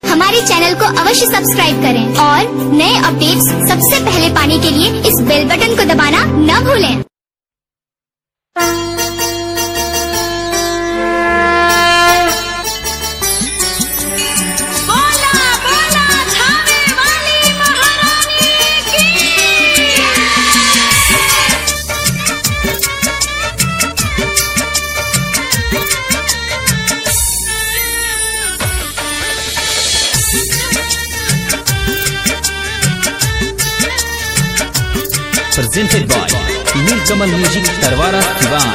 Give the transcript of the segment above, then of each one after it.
हमारे चैनल को अवश्य सब्सक्राइब करें और नए अपडेट्स सबसे पहले पाने के लिए इस बेल बटन को दबाना न भूलें बोला बोला थाने वाली महारानी की presented by Nilkamal Music Tarwara Diwan.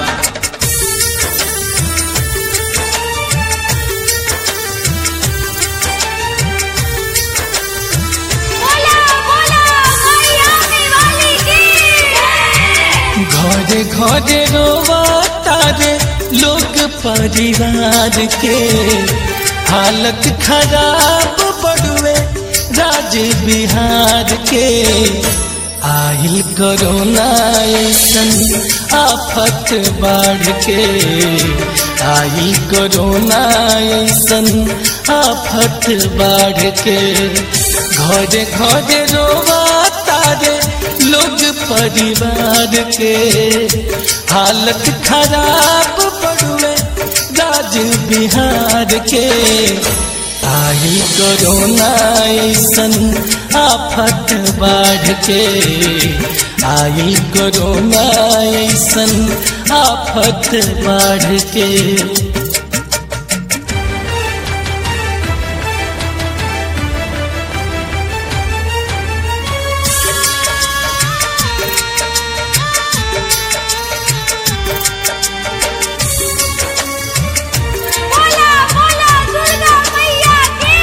बोला बोला हरियाणा वाली की घरे घरे रोवा तारे लोग परिवार के हालत खराब बड़ुए राज बिहार के आइल कोरोना ऐसन आफत बाढ़ के आइल कोरोना ऐसन आफत बाढ़ के घरे घरे रोवा तारे लोग परिवार के हालत खराब पड़ुए राज बिहार के आई कोरोना ऐसन आफत बाढ़ के आई कोरोना ऐसन आफत बाढ़ के बोला बोला दुर्गा मैया की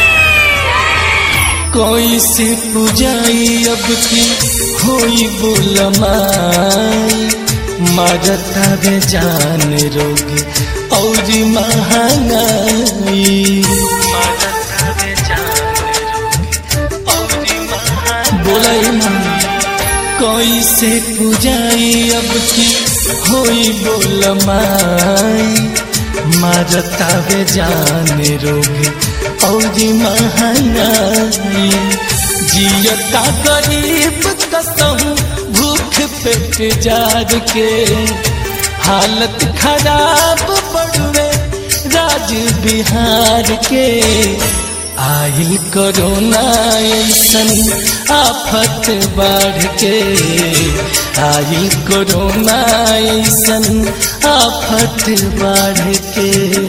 कोई से पुजाई अब की होई बोलमाई मरता वे जान रोग और महंगाई मरता वे जान रोग और महंगाई बोलाई कोई से पुजाई अब की होई बोलमाई मरता वे जान रोग और महंगाई जियता गरीब कसम भूख पेट जार के हालत खराब पड़ुए राज बिहार के आइल कोरोना ऐसन आफत बाढ़ के आइल कोरोना ऐसन आफत बाढ़ के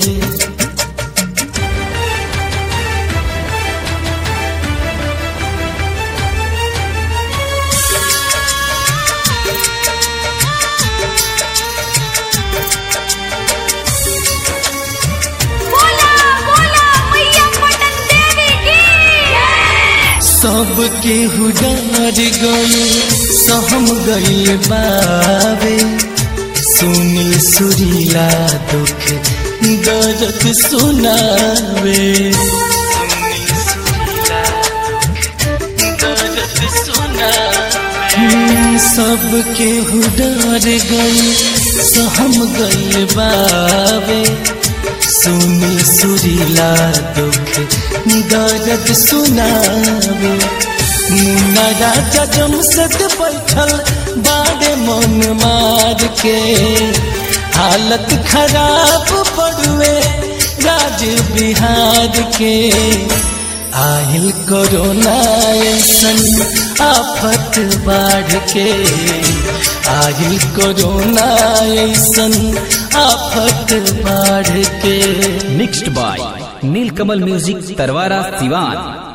बोला बोला मैया पटन देवी की सबके हुडार गए सहम गए बाबे सुनील सुरीला दुख दर्द सुनावे सुनील सुरीला दुख दर्द सुनावे सबके हुडार गए सहम गए बाबे सुनी सुरीला दुख दर्द सुनावे मुन्ना राजा जमसद बैठल बाड़े मन मार के हालत खराब पड़ुए राज बिहार के आहिल कोरोना ऐसन आफत बाढ़ के आहिल कोरोना ऐसन आफत बाढ़ के Mixed by Nilkamal Music Tarwara Diwan.